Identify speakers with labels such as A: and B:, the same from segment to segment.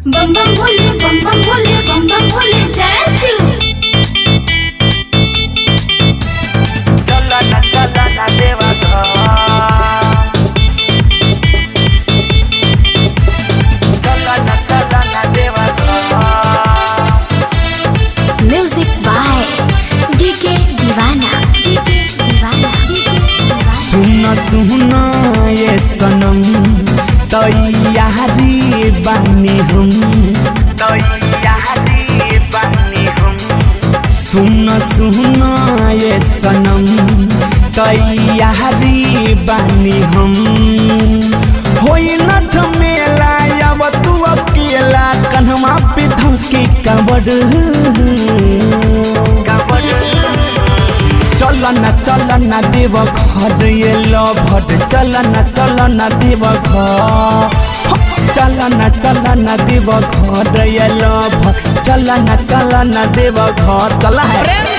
A: बम बम भोले बम बम भोले बम बम भोले जय शिव
B: चला ना चला ना देवा घर चला ना चला ना देवा घर
C: music by DK Deewana DK Deewana DK Deewana
D: सुन सुन ये सनम तैयारी बानी हम
B: तैयारी बनी हम
D: सुन सुन ये सनम तैयारी बानी हम होई न झमेला अब तू अकेला कन्हवा पे धमकी कबड़ चल न चल न देव घर ये लभट चल न चल न देव घर चल न चल न देव घर ये लभट चल न चल न देव घर चल है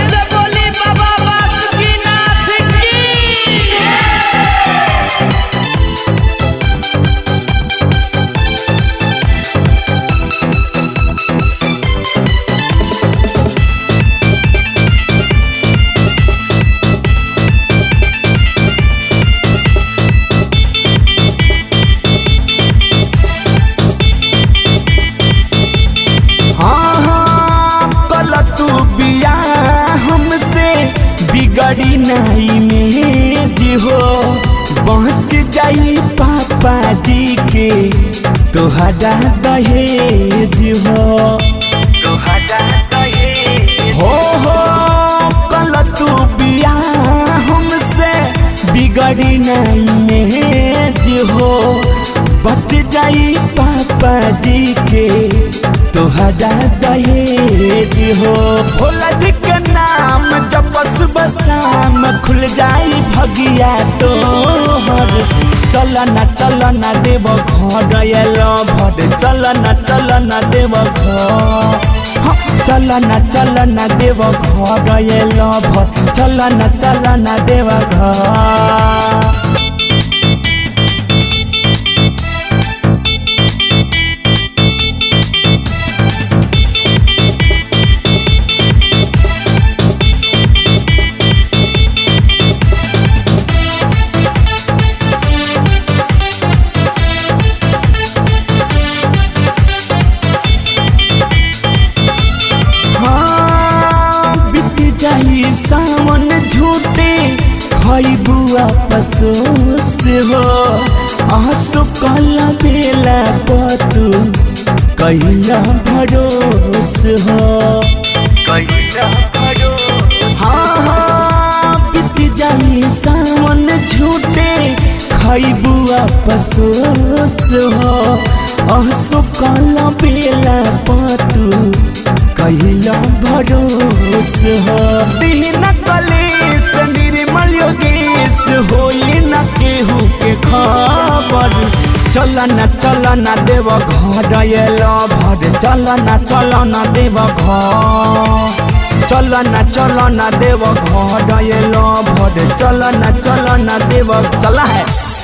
D: हाँ हाँ कल तू बिया हमसे बिगड़ी नहीं में जी हो पहुँच जाई पापा जी के तोहरा दहेज हो हो हो कल तू बिया हमसे बिगड़ी नहीं में जी हो बच जाई पापा जी के तोहरा दहेज हो भोला जी के नाम जब सुबह शाम खुल जाई भगिया तोहर चल न चल न देव घर एलो भर चल न चल न देव घर हाँ, चल न चल न देव घर एलो भर चल न चल न देव घर हाँ, बीत जाई सावन झूठे खैबू आपसोस हो आंसू कल बेला पतू कैला भरोस हो हाँ हाँ बीत जाई सावन झूठे खैबू आपसोस हो आंसू कल बेला पतू कैला भरोस हो दीन कलेश निर्मल योगेश होई न केहू के खबर चल न चल न देव घर एल भर चल न चल न देव घर चल न चल न देव घर एल भर चल न चल न देव चल है